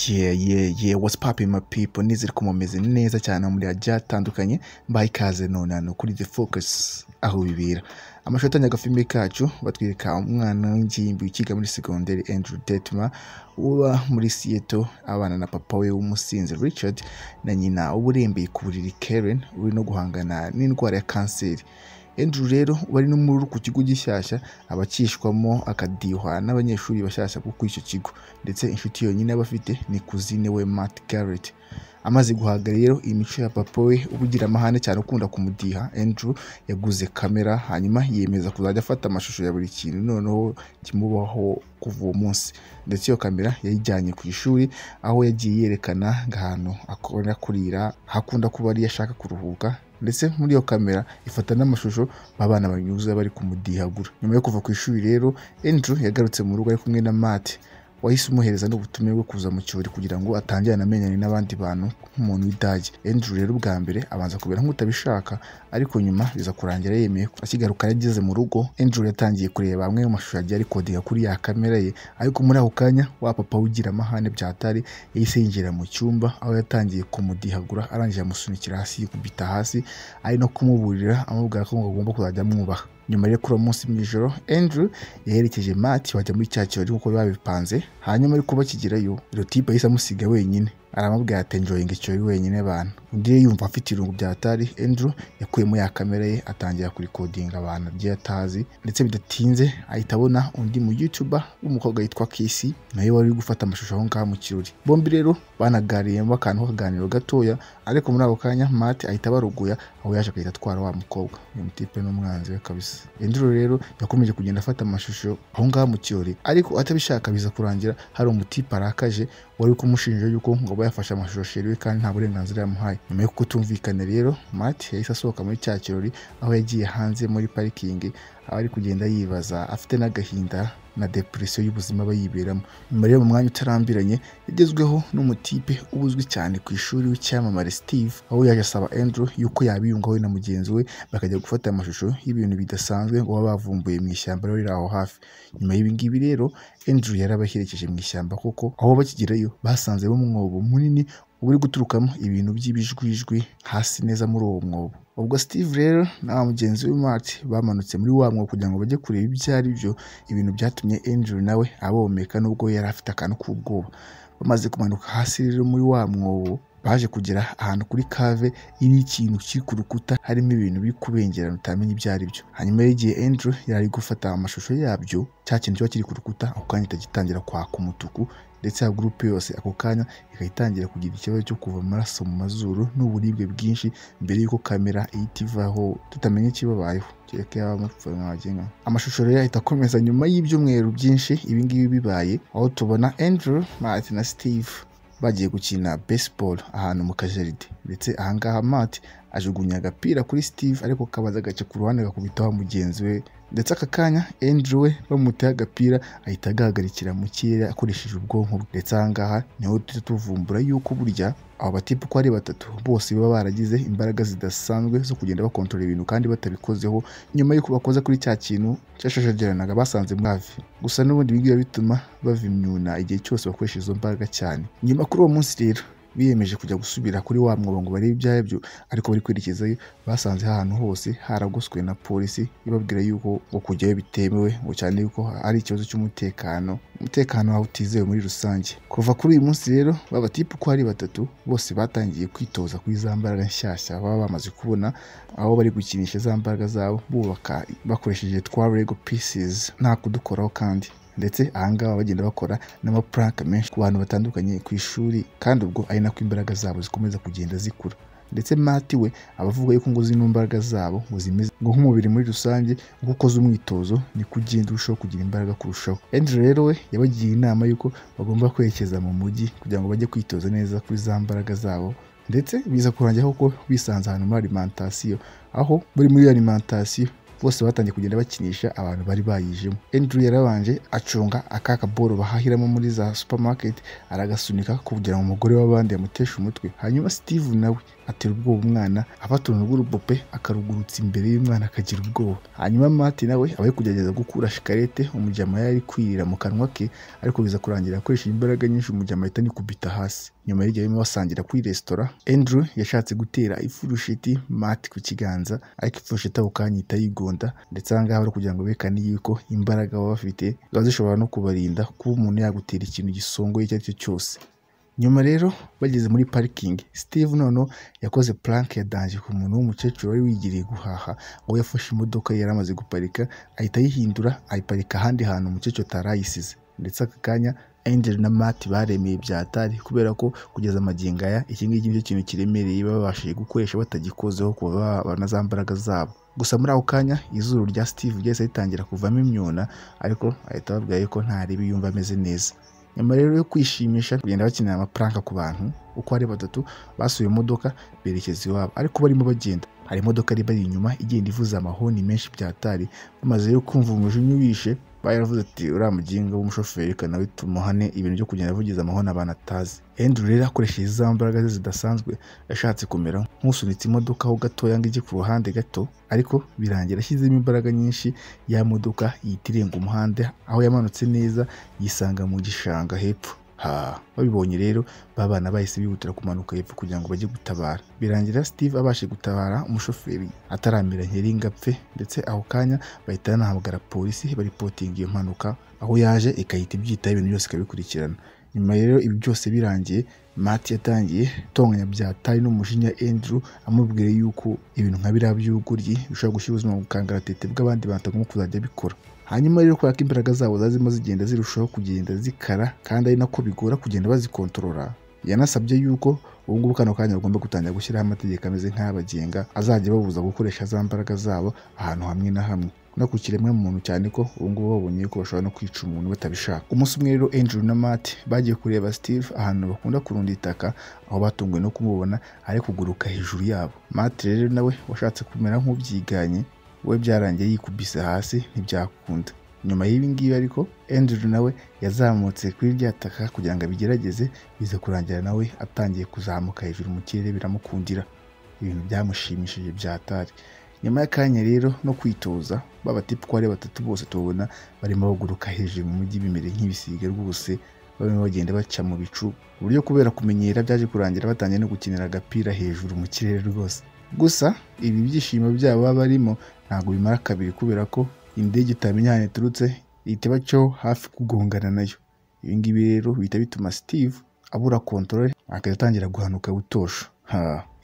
Yeah, yeah, yeah. What's popping my people? Nizere ko mumeze neza cyane muri hajya hatandukanye. Mbaye ikaze nonano kuri The Focus aho bibera. Amashusho atanga agafilime kacu batwereka umwana w'ingimbi ukiga muri segonderi Andrew Detma uba muri Seattle abana na papa we w'umusinzi Richard na nyina uburembeye ku buriri Karen uri no guhangana n'indwara ya kanseri. Andrew rero wari n'umururu ku kigo gishyashya abakishwamo akadihwa n'abanyeshuri bashyashya bo kuri icyo kigo ndetse inshuti yonyine aba afite ni kuzine we Matt Garrett amaze guhaga rero imico ya papa we ubugira amahane cyane ukunda kumudiha Andrew yaguze kamera hanyuma yiyemeza kuzajya afata amashusho ya buri kintu noneho kimubaho kuva uwo munsi ndetse iyo kamera yayijyanye ku ishuri aho yagiye yerekana nk'ahantu akora kurira hakunda kuba ariyo ashaka kuruhuka ndetse muri iyo kamera ifata n'amashusho abana banyuza bari kumudihagura nyuma yo kuva ku ishuri rero Andrew yagarutse mu rugo ari kumwe na Matt wahise umuhereza n'ubutumire bwo kuza mu kirori kugira ngo atangire anamenyane n'abandi bantu nk'umuntu w'idage Andrew rero ubwa mbere abanza kubera nk'utabishaka ariko nyuma biza kurangira yemeye ko akigaruka yageze mu rugo Andrew yatangiye kureba amwe mu mashusho yagiye arikodinga kuri ya kamera ye ariko muri ako kanya wa papa ugira amahane byatari yahise yinjira mu cyumba aho yatangiye kumudihagura arangije amusunikira hasi yikubita hasi ari no kumuburira amubwira ko ngo agomba kuzajya amwubaha nyuma yo kuri uwo munsi mu ijoro Andrew yaherekeje Matt bajya muri cya kirori nk'uko biba bipanze hanyuma ariko bakigerayo Rotiba yahise amusiga wenyine aramubwira ati njoyinga ikirori wenyine abantu undi yumva afite irungu bya atari Andrew yakuyemo ya kamera ye atangira kurikodinga abantu agiye atazi ndetse bidatinze ahita abona undi mu youtuber w'umukobwa yitwa Kisi nawe wari uri gufata amashusho aho ngaho mu kirori bombi rero banaganiriyemo akantu k'akaganiro gatoya ariko muri ako kanya Matt ahita abaruguya aho yaje agahita atwara wa mukobwa uyu mutipe n'umwanzi we kabisa Andrew rero yakomeje kugenda afata amashusho aho ngaho mu kirori ariko atabishaka biza kurangira hari umutipe arakaje wari kumushinja yuko ngo aba yafashe amashusho sheri we kandi nta burenganzira yamuhaye nyuma yo kutumvikana rero Matt yahise asohoka muri cya kirori aho yagiye hanze muri parikingi aho ari kugenda yibaza afite n'agahinda na depresiyo y'ubuzima aba yiberamo nyuma rero mu mwanya utarambiranye yagezweho n'umutipe uba uzwi cyane ku ishuri w'icyamamare Steve aho yaje asaba Andrew yuko yabiyungaho na mugenzi we bakajya gufata amashusho y'ibintu bidasanzwe ngo baba bavumbuye mu ishyamba riri aho hafi nyuma y'ibi ngibi rero Andrew yarabaherekeje mu ishyamba kuko aho bakigerayo basanzemo umwobo munini uba uri guturukamo ibintu by'ibijwijwi hasi neza muri uwo mwobo ubwo Steve rero na mugenzi we Matt bamanutse muri wa mwobo kugira ngo bajye kureba ibyo ari byo ibintu byatumye Andrew nawe abomeka nubwo yari afite akantu k'ubwoba bamaze kumanuka hasi rero muri wa mwobo baje kugera ahantu kuri kave iriho ikintu kiri ku rukuta harimo ibintu biri kubengerana utamenya ibyo ari byo hanyuma y'igihe Andrew yari gufata amashusho yabyo cya kintu kiba kiri ku rukuta ako kanya itagitangira kwaka umutuku ndetse ya gurupe yose ako kanya ikaba itangira kugira ikibazo cyo kuva amaraso mu mazuru n'uburibwe bwinshi mbere y'uko kamera ihita ivaho tutamenya ikibabayeho kereka yaba amapfa mwagenga amashusho rero ahita akomeza nyuma y'ibyumweru byinshi ibi ngibi bibaye aho tubona Andrew Matt na Steve bagiye gukina baseball ahantu mu kajaride ndetse ahangaha Matt ajugunya agapira kuri Steve ariko kabaza gace ku ruhande gakubitaho mugenzi we ndetse aka kanya Andrew we bamuteye agapira ahita agahagarikira mu kirere akoresheje ubwonko bwe ndetse ahangaha niho tujya tuvumbura yuko burya aba batipe uko ari batatu bose baba baragize imbaraga zidasanzwe zo kugenda bakontorora ibintu kandi batabikozeho nyuma y'uko bakoze kuri cya kintu cyashashagiranaga basanze muri hafi gusa n'ubundi ibi ngibi bituma bava imyuna igihe cyose bakoresha izo mbaraga cyane nyuma kuri uwo munsi rero biyemeje kujya gusubira kuri wa mwobo ngo barebe ibyabyo ariko bari kwerekezayo basanze ahantu hose haragoswe na polisi ibabwira yuko ngo kujyayo bitemewe ngo cyane yuko ari ikibazo cy'umutekano umutekano wawe utizewe muri rusange kuva kuri uyu munsi rero babatipe uko ari batatu bose batangiye kwitoza kuri za mbaraga nshyashya baba bamaze kubona aho bari gukinisha za mbaraga zabo bubaka bakoresheje twa rego pieces nta kudukoraho kandi ndetse ahangaha bagenda bakora n'amapuranka menshi ku bantu batandukanye ku ishuri kandi ubwo ari nako imbaraga zabo zikomeza kugenda zikura ndetse Matt we aba avuga yuko ngo zino mbaraga zabo ngo zimeze ngo nk'umubiri muri rusange uko ukoze umwitozo niko ugenda urushaho kugira imbaraga kurushaho Andrew rero we yabagiye inama yuko bagomba kwerekeza mu mujyi kugira ngo bajye kwitoza neza kuri za mbaraga zabo ndetse biza kurangira kuko bisanze ahantu muri alimentation aho muri muri alimentation bose batangiye kugenda bakinisha abantu bari bayijemo Andrew yarabanje acunga aka kaboro bahahiramo muri za supermarket aragasunika kugira ngo umugore w'abandi yamuteshe umutwe hanyuma Steve nawe atera ubwoba umwana afata uruntu rw'urupupe akarugurutsa imbere y'umwana akagira ubwoba hanyuma mati nawe aba ari kugerageza gukura shikarete umujyama yari ari kwirira mu kanwa ke ariko biza kurangira akoresheje imbaraga nyinshi umujyama ahita anikubita hasi nyuma y'iryo barimo basangira kuri resitora Andrew yashatse gutera ifurushiti Matt ku kiganza ariko ifurushiti ako kanya ihita yigonda ndetse aha ngaha bari kugira ngo berekane yuko imbaraga baba bafite ziba zishobora no kubarinda kuba umuntu yagutera ikintu gisongoye icyo ari cyo cyose nyuma rero bageze muri parikingi steve noneho yakoze puranke ya danje ku muntu w'umukecuru wari wigiriye guhaha aho yafashe imodoka yari amaze guparika ahita ayihindura ayiparika ahandi hantu umukecuru atari ayisize ndetse aka kanya angel na matt baremeye byatari kubera ko kugeza amagingo aya iki ngiki nicyo kintu kiremereye baba babashije gukoresha batagikozeho kuva babona za mbaraga zabo gusa muri ako kanya izuru rya steve ryahise ritangira kuvamo imyuna ariko ahita ababwira yuko ntaribi yumva ameze neza nyuma rero yo kwishimisha kugenda bakinira amapuranka ku bantu uko ari batatu basuye imodoka berekeza iwabo ariko barimo bagenda hari imodoka iri bari inyuma igenda ivuza amahoni menshi byatari bamaze yo kumva umujinya uwishe bayaravuze ati uriya muginga w'umushoferi reka nawe tumuhane ibintu byo kugenda avugiza amahoni abantu atazi Andrew rero akoresheje za mbaraga ze zidasanzwe yashatse kumera nk'usunitse imodoka ho gatoya ngo ijye ku ruhande gato ariko birangira ashyizemo imbaraga nyinshi ya modoka ihita irenga umuhanda aho yamanutse neza yisanga mu gishanga hepfo ha babibonye rero babana bahise bihutira kumanuka hepfo kugira ngo bajye gutabara birangira steve abashe gutabara umushoferi ataramira nkeringa apfe ndetse aho kanya bahita banahamagara polisi baripotinga iyo mpanuka aho yaje ikahita ibyitaho ibintu byose ikabikurikirana nyuma rero ibi byose birangiye mati yatangiye tonganya byatari n'umujinya Andrew amubwira yuko ibintu nka biriya by'ubugoryi bishobora gushyira ubuzima mu kangaratete bw'abandi bantu nko kuzajya bikora hanyuma rero kubera ko imbaraga zabo zazimo zigenda zirushaho kugenda zikara kandi ari nako bigora kugenda bazikontorora yanasabye yuko ubu ngubu kano kanya bagomba gutangira gushyiraho amategeko ameze nk'abagenga azajya babuza gukoresha za mbaraga zabo ahantu hamwe na hamwe no ku kiremwa muntu cyane ko ubu ngubu babonye ko bashobora no kwica umuntu batabishaka umunsi umwe rero Andrew na Matt bagiye kureba Steve ahantu bakunda kurunda itaka aho batunguwe no kumubona ari kuguruka hejuru yabo Matt rero nawe washatse kumera nk'ubyiganye we byarangiye yikubise hasi ntibyakunda nyuma y'ibi ngibi ariko Andrew nawe yazamutse kuri rya taka kugira ngo abigerageze biza kurangira nawe atangiye kuzamuka hejuru mu kirere biramukundira ibintu byamushimishije byatari nyuma y'akanya rero no kwitoza baba tipu ko ari batatu bose tubona barimo baguruka hejuru mu mujyi bimere nk'ibisiga rwose barimo bagenda baca mu bicu uburyo kubera kumenyera byaje kurangira batangiye no gukinira agapira hejuru mu kirere rwose gusa ibi byishimo byabo baba barimo ntabwo bimara kabiri kubera ko indege itamenya ahantu iturutse ihita ibacaho hafi kugongana nayo ibi ngibi rero bihita bituma steve abura kontorore akajya atangira guhanuka butosha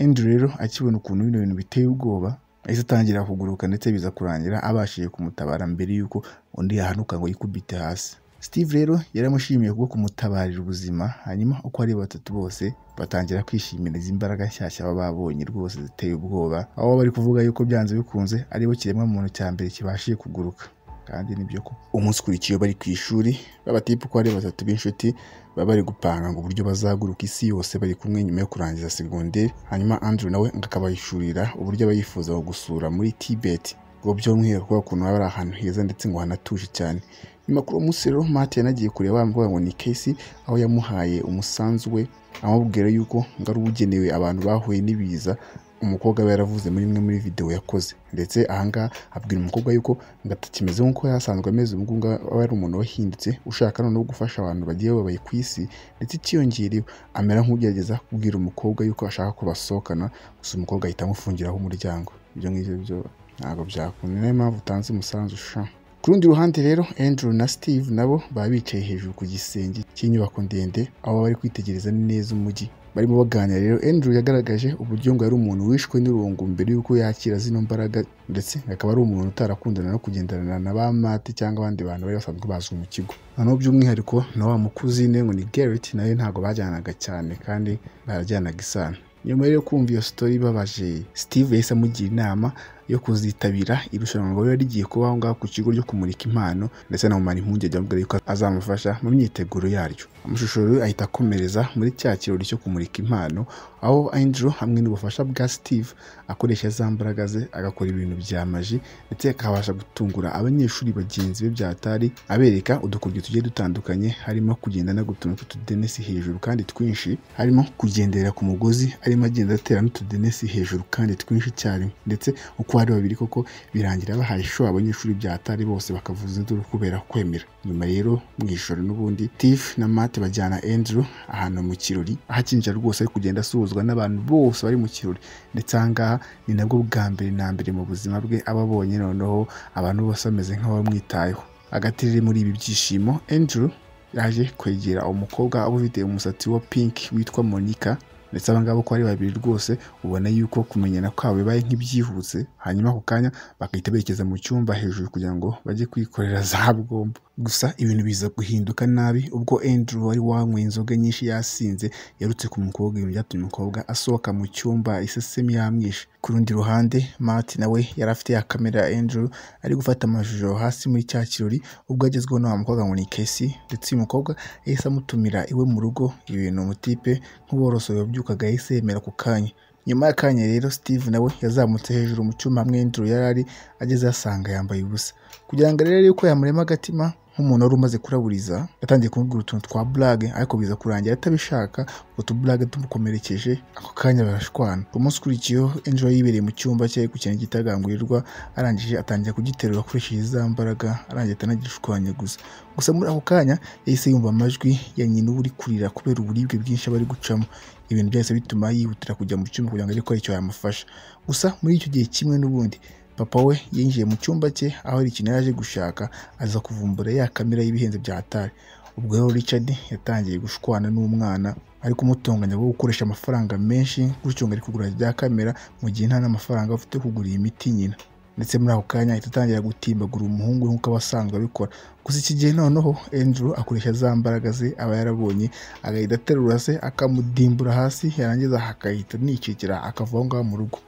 Andrew rero akibona ukuntu bino bintu biteye ubwoba ahise atangira kuguruka ndetse biza kurangira abashije kumutabara mbere y'uko undi yahanuka ngo yikubite hasi steve rero yaramushimiye kubwo kumutabarira ubuzima hanyuma uko ari batatu bose batangira kwishimira izi mbaraga nshyashya baba babonye rwose ziteye ubwoba aho bari kuvuga yuko byanze bikunze aribo kiremwa muntu cya mbere kibashije kuguruka kandi nibyo ko umunsi ukurikiye bari ku ishuri b'abatipu ko ari batatu b'inshuti baba bari gupanga ngo uburyo bazaguruka isi yose bari kumwe nyuma yo kurangiza segonderi hanyuma Andrew nawe ngo akabahishurira uburyo aba yifuza gusura muri Tibet ngo by'umwihariko ukuntu baba ari ahantu heza ndetse ngo hanatuje cyane nyuma kuri uwo munsi rero mati yanagiye kureba bamuvuga ngo ni kesi aho yamuhaye umusanzu we amubwira yuko ngo ari ubugenewe abantu bahuye n'ibiza umukobwa we yaravuze muri imwe muri videwo yakoze ndetse ahangaha abwira umukobwa yuko ngo atakimeze nk'uko yasanzwe ameze ubu ngubu aba ari umuntu wahindutse ushaka noneho gufasha abantu bagiye babaye ku isi ndetse ikiyongereyeho amera nk'ugerageza kubwira umukobwa yuko ashaka ko basohokana gusa umukobwa ahita amufungiraho umuryango ibyo ngibyo byo ntabwo byakunda niyo mpamvu utanze umusanzu ushaka ku rundi ruhande rero Andrew na Steve nabo baba bicaye hejuru ku gisenge cy'inyubako ndende aho bari kwitegereza neza umujyi barimo baganira rero Andrew yagaragaje uburyo ngo yari umuntu wishwe n'irungu mbere y'uko yakira zino mbaraga ndetse akaba ari umuntu utarakundana no kugendanana na ba mate cyangwa abandi bantu bari basanzwe bazwi mu kigo noneho by'umwihariko na wa mukuzine ngo ni Garrett nawe ntabwo bajyanaga cyane kandi barajyanaga isano nyuma yo kumva iyo sitori babaje Steve yahise amugira inama yo kuzitabira irushanwa riba rigiye kuba aho ngaho ku kigo ryo kumurika impano ndetse anamumara impungenge amubwira yuko azamufasha mu myiteguro yaryo amashusho rero ahita akomereza muri cya kirori cyo kumurika impano aho Andrew hamwe n'ubufasha bwa Steve akoresha za mbaraga ze agakora ibintu bya maji ndetse akabasha gutungura abanyeshuri bagenzi be byatari abereka udukoryo tugiye dutandukanye harimo kugenda no gutuma utudenesi hejuru kandi twinshi harimo kugendera ku mugozi arimo agenda atera n'utudenesi hejuru kandi twinshi icyarimwe ndetse uko ari babiri koko birangira bahaye ishuri abanyeshuri byatari bose bakavuza induru kubera kwemera nyuma rero mu ijoro n'ubundi tifu na mate bajyana Andrew ahantu mu kirori aho akinjira rwose ari kugenda asuhuzwa n'abantu bose bari mu kirori ndetse aha ngaha ni nabwo bwa mbere na mbere mu buzima bwe aba abonye noneho abantu bose bameze nk'abamwitayeho hagati riri muri ibi byishimo Andrew yaje kwegera umukobwa uba ufite umusatsi wa pinki witwa Monica ndetse aba ngaba uko ari babiri rwose ubona yuko kumenyana kwabo bibaye nk'ibyihuse hanyuma ako kanya bagahita berekeza mu cyumba hejuru kugira ngo bajye kwikorera za bwombo gusa ibintu biza guhinduka nabi ubwo Andrew wari wanyweye inzoga nyinshi yasinze yarutse ku mukobwa ibintu byatumye umukobwa asohoka mu cyumba isesemi yamwishe ku rundi ruhande Matt nawe yari afite ya kamera ya Andrew ari gufata amashusho hasi muri cya kirori ubwo agezweho na wa mukobwa ngo ni Casey ndetse uyu mukobwa yahise amutumira iwe mu rugo ibintu umutipe nk'uboroso yabyukaga yahise yemera ako kanya nyuma y'akanya rero steve nawe yazamutse hejuru mu cyuma hamwe Andrew yari ari ageze asanga yambaye ubusa kugira ngo arebe yuko yamurema agatima nk'umuntu wari umaze kuraburiza yatangiye kumubwira utuntu twa burage ariko biza kurangira atabishaka utuburage tumukomerekeje ako kanya barashwana umunsi ukurikiyeho Angel yibereye mu cyumba cye ku kintu gitagangurirwa arangije atangira kugiterura akoresheje za mbaraga arangiye atanagishwanya gusa gusa muri ako kanya yahise yumva amajwi ya nyina uba uri kurira kubera uburibwe bwinshi aba ari gucamo ibintu byahise bituma yihutira kujya mu cyumba kugira ngo arebe ko hari icyo yamufasha gusa muri icyo gihe kimwe n'ubundi papa we yinjiye mu cyumba cye aho hari ikintu yaje gushaka aza kuvumbura ya kamera y'ibihenze bya hatari ubwo rero Richard yatangiye gushwana n'umwana ari kumutonganya bwo gukoresha amafaranga menshi gutyo ngo ari kugura rya kamera mu gihe nta n'amafaranga afite kugura iyi miti nyina ndetse muri ako kanya ahita atangira gutimbagura umuhungu nk'uko abasanzwe abikora gusa iki gihe noneho Andrew akoresha za mbaraga ze aba yarabonye agahita aterura se akamudimbura hasi yarangiza akahita anicikira akava aho ngaho mu rugo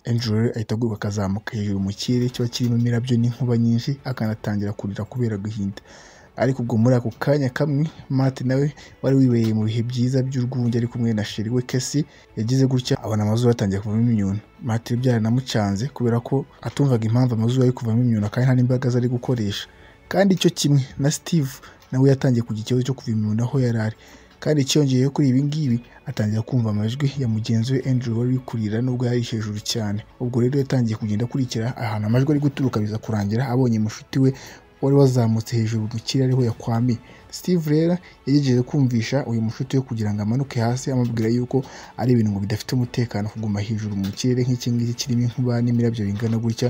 Andrew ahita aguruka akazamuka hejuru mu kirere kiba kirimo imirabyo n'inkuba nyinshi akanatangira kurira kubera guhinda ariko ubwo muri ako kanya kamwe Matt nawe wari wibereye mu bihe byiza by'urwunge ari kumwe na sheri we Casey yagize gutya abona amazuru yatangiye kuvamo imyuna Matt byaranamucanze kubera ko atumvaga impamvu amazuru ari kuvamo imyuna kandi nta n'imbaraga ari gukoresha kandi icyo kimwe na Steve nawe yatangiye kugira ikibazo cyo kuva imyuna aho yari ari kandi cyongeyeho kuri ibi ngibi atangira kumva amajwi ya mugenzi we Andrew wari uri kurira nubwo yari hejuru cyane ubwo rero yatangiye kugenda akurikira ahantu amajwi ari guturuka biza kurangira abonye mushuti we wari wazamutse hejuru mu kirere ariho yakwamiye Steve rero yagejeje kumvisha uyu mushuti we kugira ngo amanuke hasi amubwira yuko ari ibintu ngo bidafite umutekano kuguma hejuru mu kirere nk'iki ngiki kirimo inkuba n'imirabyo bingana gutya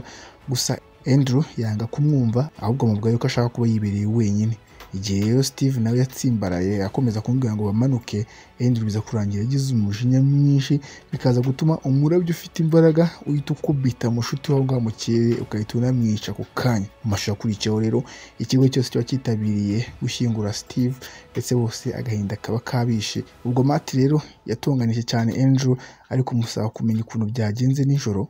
gusa Andrew yanga kumwumva ahubwo amubwira yuko ashaka kuba yibereye wenyine igihe rero Steve nawe yatsimbaraye akomeza kumubwira ngo bamanuke Andrew biza kurangira agize umujinya mwinshi bikaza gutuma umurabyo ufite imbaraga uhita ukubita mushuti wawe ngaho mu kirere ugahita unamwica ako kanya mu mashusho akurikiyeho rero ikigo cyose kiba cyitabiriye gushyingura Steve ndetse bose agahinda kaba kabishe ubwo Matt rero yatunganije cyane Andrew ariko kumusaba kumenya ukuntu byagenze nijoro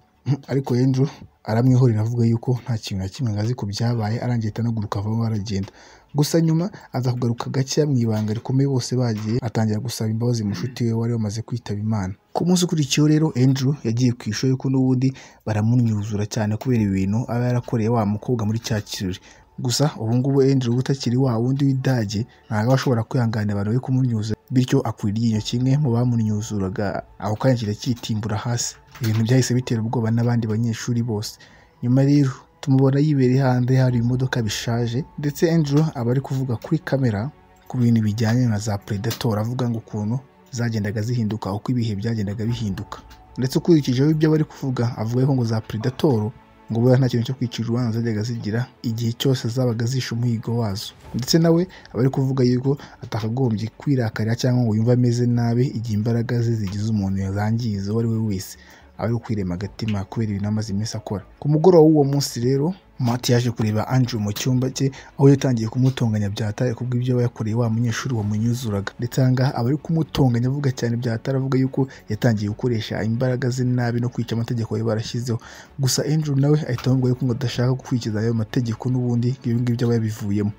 ariko Andrew aramwihorera avuga yuko nta kintu na kimwe ngazi ku byabaye arangiye atanaguruka avamo aragenda gusa nyuma aza kugaruka gakeya mu ibanga rikomeye bose bagiye atangira gusaba imbabazi mushuti we wari wamaze kwitaba imana ku munsi ukurikiyeho rero Andrew yagiye ku ishuri ko n'ubundi baramunyuzura cyane kubera ibintu aba yarakoreye wa mukobwa muri cya kirori gusa ubu ngubu Andrew utakiri wa wundi w'idage ntabwo aba ashobora kwihanganira abantu bari kumunyuza bityo akura iryinyo kimwe mu bamunyuzuraga ako kanya kirakitimbura hasi ibintu byahise bitera ubwoba n'abandi banyeshuri bose nyuma rero tumubona yibereye hanze hari imodoka bishaje ndetse Andrew aba ari kuvuga kuri kamera ku bintu bijyanye na za Predator avuga ngo ukuntu zagendaga zihinduka uko ibihe byagendaga bihinduka ndetse ukurikijeho ibyo bari kuvuga avuga ko ngo za Predator ngo buriya nta kintu cyo kwicira urubanza zajyaga zigira igihe cyose zabaga zishe umuhigo wazo ndetse nawe aba ari kuvuga yuko atakagombye kwirakarira cyangwa ngo yumve ameze nabi igihe imbaraga ze zigize umuntu yazangiza uwo ari we wese ari ukwirema agatima kubera ibintu amaze iminsi akora ku mugoroba w'uwo munsi rero Matt yaje kureba Andrew mu cyumba cye aho yatangiye kumutonganya byatare kubw'ibyo aba yakoreye wa munyeshuri wamunyuzuraga ndetse aha ngaha aba ari kumutonganya avuga cyane byatare avuga yuko yatangiye gukoresha imbaraga ze nabi no kwica amategeko bari barashyizeho gusa Andrew nawe ahita amubwira yuko ngo adashaka gukurikiza ayo mategeko n'ubundi ibi ngibyo aba yabivuyemo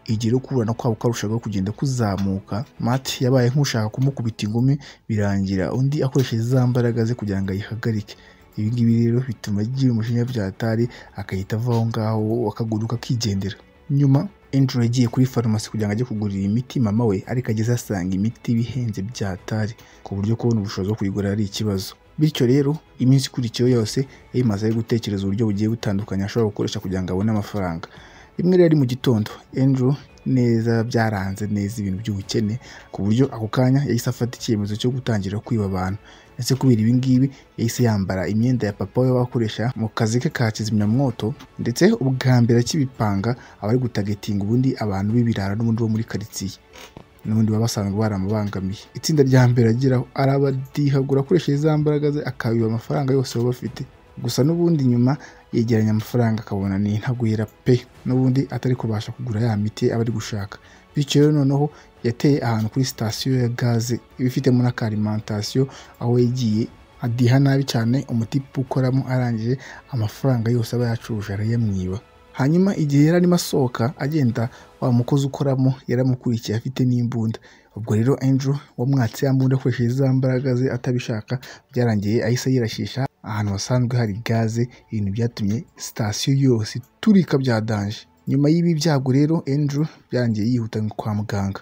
igihe rero kuburana kwabo karushaho kugenda kuzamuka Matt yabaye nk'ushaka kumukubita ingumi birangira undi akoresheje za mbaraga ze kugira ngo ayihagarike ibi ngibi rero bituma agira umujinya byatari agahita ava aho ngaho akaguruka akigendera nyuma Andrew yagiye kuri farumasi kugira ngo ajye kugurira imiti mama we ariko ageze asanga imiti bihenze byatari ku buryo kubona ubushobozi bwo kuyigura ari ikibazo bityo rero iminsi ikurikiyeho yose yayimaze ari gutekereza uburyo bugiye butandukanye ashobora gukoresha kugira ngo abone amafaranga rimwe rero ari mu gitondo Andrew neza byaranze neza ibintu by'ubukene ku buryo ako kanya yahise afata icyemezo cyo gutangira kwiba abantu ndetse kubera ibi ngibi yahise yambara imyenda ya papa we wakoresha mu kazi ke ka kizimyamwoto ndetse ubwa mbere akibipanga aba ari gutagetinga ubundi abantu b'ibirara n'ubundi bo muri karitsiye n'ubundi baba basanzwe baramubangamiye itsinda rya mbere ageraho arabadihagura akoresheje za mbaraga ze akabiba amafaranga yose baba bafite gusa n'ubundi nyuma yegeranya amafaranga akabona ni intagwira pe n'ubundi atari kubasha kugura ya miti aba ari gushaka bityo rero noneho yateye ahantu kuri sitasiyo ya gaze iba ifitemo n'akarimentasiyo aho yagiye adiha nabi cyane umutipe ukoramo arangije amafaranga yose aba yacuruje arayamwiba hanyuma igihe yari arimo asohoka agenda wa mukozi ukoramo yaramukurikiye afite n'imbunda ubwo rero Andrew wamwatse ya mbunda akoresheje za mbaraga ze atabishaka byarangiye ahise yirashisha ahantu hasanzwe hari gaze ibintu byatumye sitasiyo yose iturika bya danje nyuma y'ibi byago rero Andrew byarangiye yihuta kwa muganga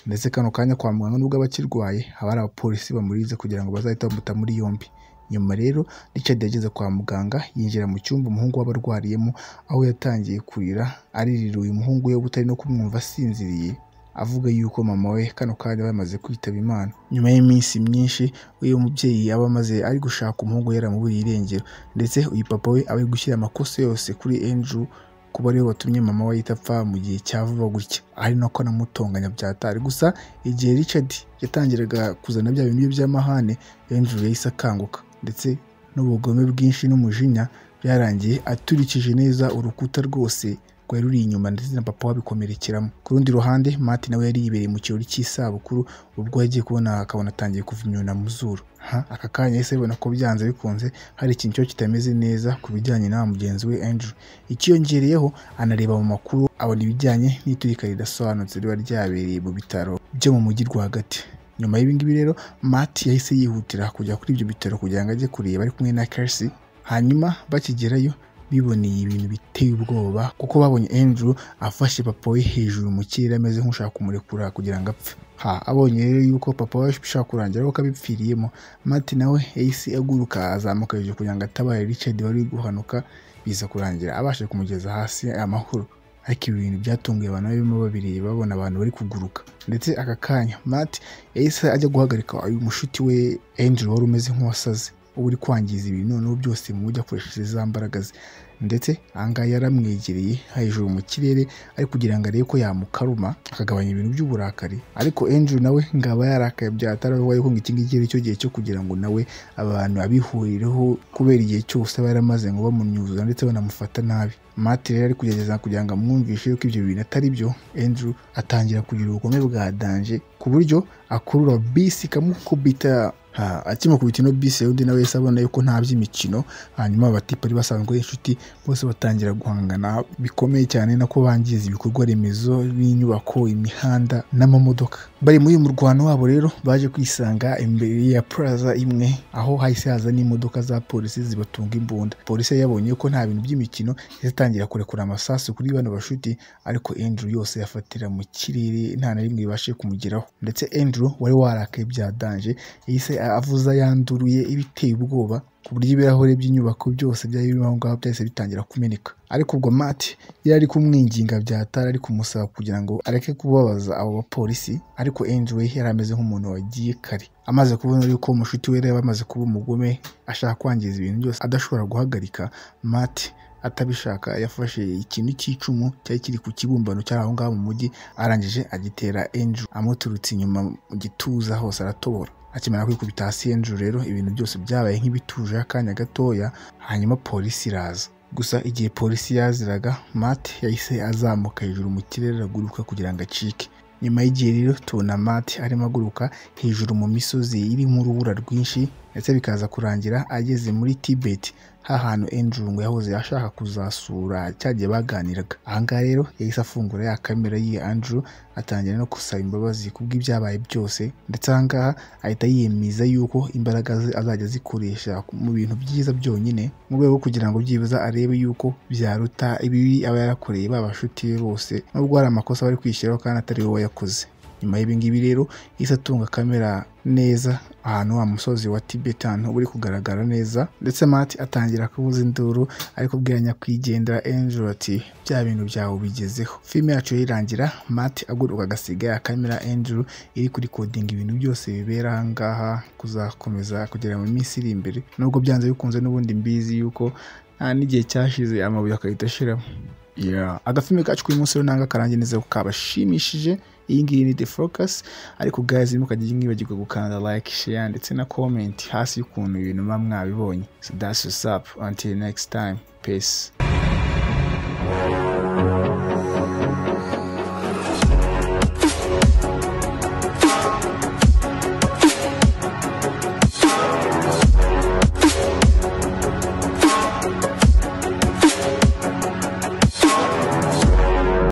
ndetse kano kanya kwa muganga nubwo aba akirwaye haba hari abapolisi bamurinze kugira ngo bazahite bamuta muri yombi nyuma rero Richard yageze kwa muganga yinjira mu cyumba umuhungu we abarwariyemo aho yatangiye kurira aririra uyu muhungu we utari no kumwumva asinziriye avuga yuko mama we kano kanya bamaze kwitaba imana nyuma y'iminsi myinshi uyu mubyeyi aba amaze ari gushaka umuhungu we yaramuburiye irengero ndetse uyu papa we aba ari gushyira amakosa yose kuri Andrew kuba ariwe watumye mama we ahita apfa mu gihe cya vuba gutya ari nako anamutonganya byatari gusa igihe Richard yatangiraga kuzana bya bintu bye by'amahane Andrew yahise akanguka ndetse n'ubugome bwinshi n'umujinya byarangiye aturikije neza urukuta rwose rwari ruri inyuma ndetse na papa wabikomerekeramo ku rundi ruhande Matt nawe yari yibereye mu kirori cy'isabukuru ubwo yagiye kubona akabona atangiye kuva imyuna mu zuru ha aka kanya yahise abibona ko byanze bikunze hari ikintu cyo kitameze neza ku bijyanye na wa mugenzi we Andrew icyiyongereyeho anareba mu makuru abona ibijyanye n'iturika ridasobanutse riba ryabereye mu bitaro byo mu mujyi rwagati nyuma y'ibingibi rero Matt yahise yihutira kujya kuri ibyo bitaro kugira ngo ajye kureba ari kumwe na Kelsey hanyuma bakigerayo biboneye ibintu biteye ubwoba kuko babonye Andrew afashe papa we hejuru mu kirere ameze nk'ushaka kumurekura kugira ngo apfe ha abonye rero yuko papa we ashaka kurangira ko abipfiriyemo Matt nawe yahise aguruka azamuka hejuru kugira ngo atabare Richard wari guhanuka biza kurangira abashe kumugeza hasi amahoro ariko ibi bintu byatunguye abantu barimo babireba babona abantu bari kuguruka ndetse aka kanya Matt yahise ajya guhagarika uyu mushuti we Andrew wari umeze nk'uwasaze uba uri kwangiza ibintu noneho byose mu buryo akoresheje za mbaraga ze ndetse ahangaha yaramwegereye hejuru mu kirere ari kugira ngo arebe ko yamukaruma akagabanya ibintu by'uburakari ariko Andrew nawe ngaba yarakaye byatari we ngo iki ngiki ari cyo gihe cyo kugira ngo nawe abantu abihurireho kubera igihe cyose aba yaramaze ngo bamunyuzura ndetse banamufata nabi Matt rero ari kugerageza kugira ngo amwumvishe yuko ibyo bintu atari byo Andrew atangira kugira ubugome bwa danje ku buryo akurura bisi ikamukubita akima ku bitino bise undi nawe wese abona yuko nta by'imikino hanyuma abatipe ari basanzwe inshuti bose batangira guhangana bikomeye cyane nako bangiza ibikorwa remezo n'inyubako imihanda n'amamodoka bari muri uyu murwano wabo rero baje kwisanga imbere ya plaza imwe aho hahise haza n'imodoka za polisi zibatunga imbunda polisi yabonye ko nta bintu by'imikino yatangira kurekura amasasu kuri bano bashuti ariko Andrew yose yafatira mu kirere nta na rimwe ribashe kumugeraho ndetse Andrew wari warakaye bya danje yahise avuza yanduruye ibiteye ubwoba ku buryo ibirahure by'inyubako byose byari birimo aho ngaho byahise bitangira kumeneka ariko ubwo Matt yari ari kumwinginga byatara ari kumusaba kugira ngo areke kubabaza abo bapolisi ariko Andrew yari ameze nk'umuntu wagiye kare amaze kubona yuko umushuti we yari amaze kuba umugome ashaka kwangiza ibintu byose adashobora guhagarika Matt atabishaka yafashe ikintu cy'icumu cyari kiri ku kibumbano cyari aho ngaho mu mujyi arangije agitera Andrew amuturutse inyuma mu gituza hose aratobora akimara kwikubita hasi Andrew rero ibintu byose byabaye nk'ibituje akanya gatoya hanyuma polisi iraza gusa igihe polisi yaziraga matt yahise azamuka hejuru mu kirere araguruka kugira ngo acike nyuma y'igihe rero tubona matt arimo aguruka hejuru mu misozi irimo urubura rwinshi ndetse bikaza kurangira ageze muri tibet ha hantu Andrew ngo yahoze ashaka kuzasura cyagiye baganiraga ahangaha rero yahise afungura ya kamera yiye Andrew atangira no gusaba imbabazi kubw'ibyabaye byose ndetse ahangaha ahita yiyemeza yuko imbaraga ze azajya zikoresha mu bintu byiza byonyine mu rwego rwo kugira ngo byibuza arebe yuko byaruta ibibi aba yarakoreye ba bashuti be bose nubwo hari amakosa bari kwishyiraho kandi atari we wayakoze nyuma y'ibingibi rero yahise atunga kamera neza ahantu wa musozi wa tibetan uri kugaragara neza ndetse matt atangira kubuza induru ariko bwira nyakwigendera angel ati bya bintu byawe bigezeho filime yacu irangira matt aguruka agasiga ya kamera angel iri kuri kodinga ibintu byose bibera ahangaha kuzakomeza kugera mu minsi iri imbere nubwo byanze bikunze n'ubundi mbizi yuko nta n'igihe cyashize amabuye agahita ashiramo Yeah. agafilme kacu k'uyu munsi rero nanga karangiye neza ko kabashimishije iyi ngiyi ni the focus ariko guys ntimukajye mwibagirwa gukanda like share ndetse na comment hasi y'ukuntu ibintu muba mwabibonye so that's what's up until next time peace